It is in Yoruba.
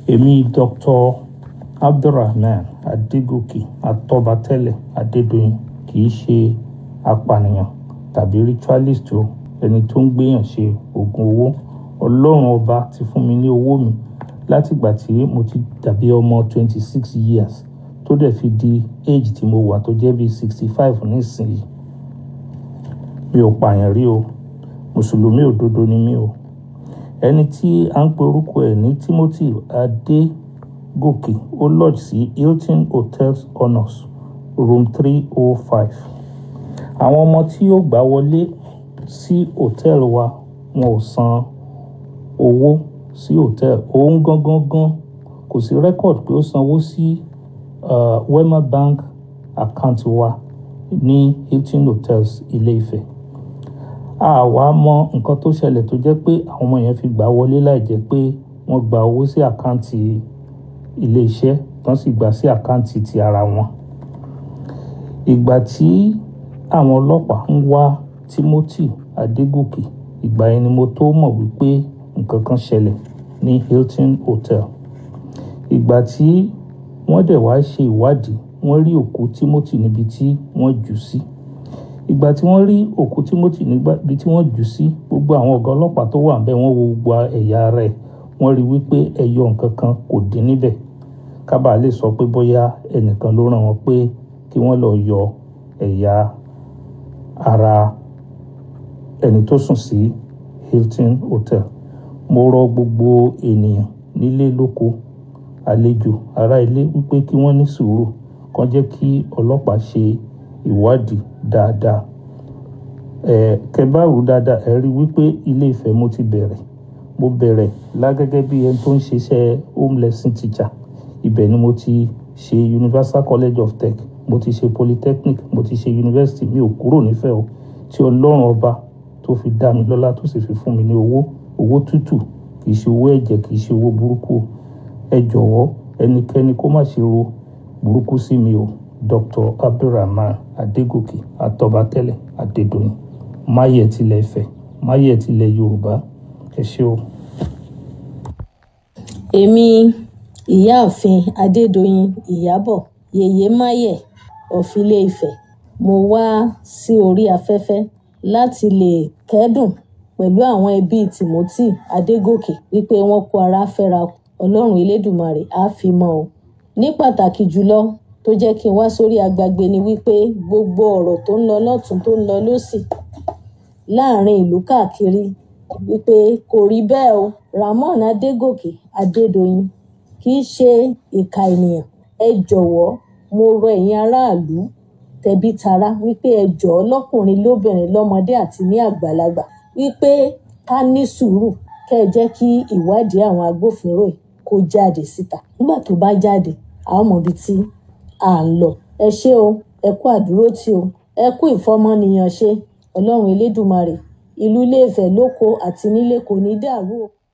èmi dr abdulrahman adégòkè atọ́batẹ́lẹ̀ adédọ̀yìn kì í ṣe apànìyàn tàbí ritualist o ẹni tó ń gbéyàn ṣe oògùn owó ọlọ́run ọba ti fún mi ní owó mi látìgbà tí mo ti dàbí ọmọ twenty six years tó dẹ̀ fi di age tí mo wà tó jẹ́ bíi sixty five nísìnyí mi ò pààyàn rí o mùsùlùmí òdodo ni mí o ẹni tí à ń pe orúkọ ẹ̀ ní timothy adégòkè ó lodge sí hilton hotels honors room three oh five àwọn ọmọ tí ó gbà wọlé sí hòtẹ́ẹ̀lì wa wọn ò san owó sí hòtẹ́ẹ̀lì òun gangan gan kò sí rẹ́kọ̀dì pé ó sanwó sí uh, wema bank account wa ní hilton hotels ilé ifẹ̀ a wá mọ nǹkan tó ṣẹlẹ̀ tó jẹ́ pé àwọn ọmọ yẹn fi gbà wọlé láì jẹ́ pé wọ́n gba owó sí àkáǹtì ilé iṣẹ́ tán sì gbà sí àkáǹtì ti ara wọn ìgbà tí àwọn ọlọ́pàá ń wá timothy adégòkè ìgbà yẹn ni mo tó mọ̀ wípé nǹkan kan ṣẹlẹ̀ ní hilton hotel ìgbà tí wọ́n dẹ̀ wá ṣe ìwádìí wọ́n rí òkú timothy níbi tí wọ́n jù sí ìgbà tí wọ́n rí òkú timothy níbi tí wọ́n jù sí gbogbo àwọn ọ̀gá ọlọ́pàá tó wà ń bẹ̀ wọ́n wo gbogbo ẹ̀yà ara ẹ̀ wọ́n rí wípé ẹyọ nǹkan kan kò dín níbẹ̀ kábà lè sọ pé bóyá ẹnìkan ló ràn wọ́n pé kí wọ́n lọ yọ ẹ̀yà ara ẹni tó sùn sí hilton hotel mo rọ gbogbo ènìyàn nílé lóko àlejò ará ilé wípé kí wọ́n ní sùúrù kàn jẹ́ kí ọlọ́pàá ṣe ìwádìí dáadáa ẹ kẹbáàrú dáadáa ẹ rí wípé ilé Ifẹ̀ mo ti bẹ̀rẹ̀ mo bẹ̀rẹ̀ lágẹ́gẹ́ bí ẹni tó ń ṣiṣẹ́ home lesson teacher ibẹ̀ ni mo ti ṣe Universal College of Tech mo ti ṣe polytechnic mo ti ṣe university mi ò kúrò nífẹ̀ẹ́ o tí ọlọ́run ọba tó fi dá mi lọ́lá tó sì fi fún mi ní owó owó tútù kì í ṣe owó ẹ̀jẹ̀ kì í ṣe owó burúkú ẹ jọ̀wọ́ ẹnikẹ́ni kó má ṣe ro burúkú sí mi o Dr. Abdulrahman Adégòkè Atọ́batẹ́lẹ̀ Adédoyin máyẹ̀ tilẹ̀ Ifẹ̀ máyẹ̀ tilẹ̀ Yorùbá ẹ ṣé o. èmi ìyáàfin adédọyìn ìyàbọ̀ yèyé máyẹ̀ ọ̀fìlẹ̀ ifẹ̀ mo wá sí orí afẹ́fẹ́ láti lè kẹ́dùn pẹ̀lú àwọn ẹbí timothy adégòkè wípé wọ́n kó ara fẹ́ra ọlọ́run elédùmarè á fi mọ́ o ní pàtàkì jùlọ tó jẹ́ kí n wá sórí agbágbé ni wípé gbogbo ọ̀rọ̀ tó ń lọ lọ́tún tó ń lọ lọ́sì láàrin ìlú káàkiri wípé kò rí bẹ́ẹ̀ o ramon adégòkè adédọyìn kì í ṣe ìka ènìyàn ẹ jọ̀wọ́ mo rọ ẹ̀yin aráàlú tẹbí tará wípé ẹ jọ̀ọ́ lọ́kùnrin lóbìnrin lọ́mọdé àti ní àgbàlagbà wípé ká ní sùúrù kẹ́ ẹ jẹ́ kí ìwádìí àwọn agbófinró yìí kó jáde síta nígbà tó bá jáde àwọn mọ̀ ibi tí à ń lọ ẹ ṣé o ẹ kú àdúrótì o ẹ kú ìfọmọnìyàn ṣe ọlọ́run elédùmarè ìlú Ilé-Ifẹ̀ lóko àti nílé kò ní dàrú o.